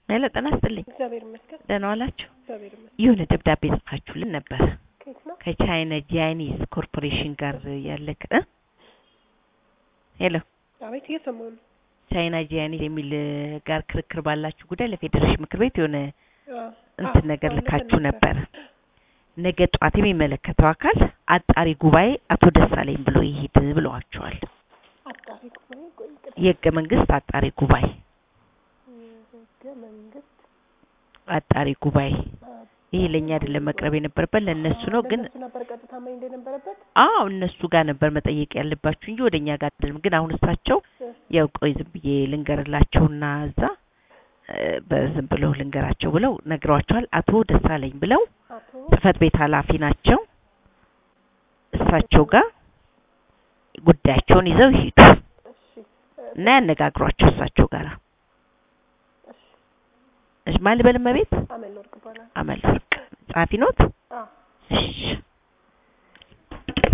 ሄሎ ጤና ይስጥልኝ። እግዚአብሔር ይመስገን። ደህና ዋላችሁ? እግዚአብሔር ይመስገን። የሆነ ደብዳቤ ጽፋችሁልን ነበር ከየት ነው? ከቻይና ጃይኒዝ ኮርፖሬሽን ጋር ያለ እ ሄሎ አቤት እየሰማሁ ነው። ቻይና ጃይኒዝ የሚል ጋር ክርክር ባላችሁ ጉዳይ ለፌዴሬሽን ምክር ቤት የሆነ አዎ፣ እንትን አዎ፣ ነገር አዎ፣ ልካችሁ ልከን ነበር። ነገ ጠዋት የሚመለከተው አካል አጣሪ ጉባኤ አቶ ደሳለኝ ብሎ ይሄድ ብለዋቸዋል። አጣሪ ጉባኤ ቆይ ቅድም የህገ መንግስት አጣሪ ጉባኤ ህገ መንግስት አጣሪ ጉባኤ አ- ይሄ ለእኛ አይደለም መቅረብ የነበረበት ለእነሱ ነው። ግን ለእነሱ ነበር ቀጥታ መሄድ የነበረበት። አዎ እነሱ ጋር ነበር መጠየቅ ያለባችሁ እንጂ ወደኛ ጋር አይደለም። ግን አሁን እሳቸው እ፣ ያው ቆይ ዝም ብዬ ልንገርላቸውና እዛ እ፣ በዝም ብለው ልንገራቸው ብለው ነግረዋቸዋል። አቶ ደሳለኝ ብለው አቶ ጽህፈት ቤት ኃላፊ ናቸው። እሳቸው ጋር ጉዳያቸውን ይዘው ይሄዱ እሺ እ፣ እና ያነጋግሯቸው እሳቸው ጋር። እሺ እሺ ማን ልበል እመቤት አመል ወርቅ ይባላል። አመል ወርቅ ጸሐፊ ኖት? አዎ እሺ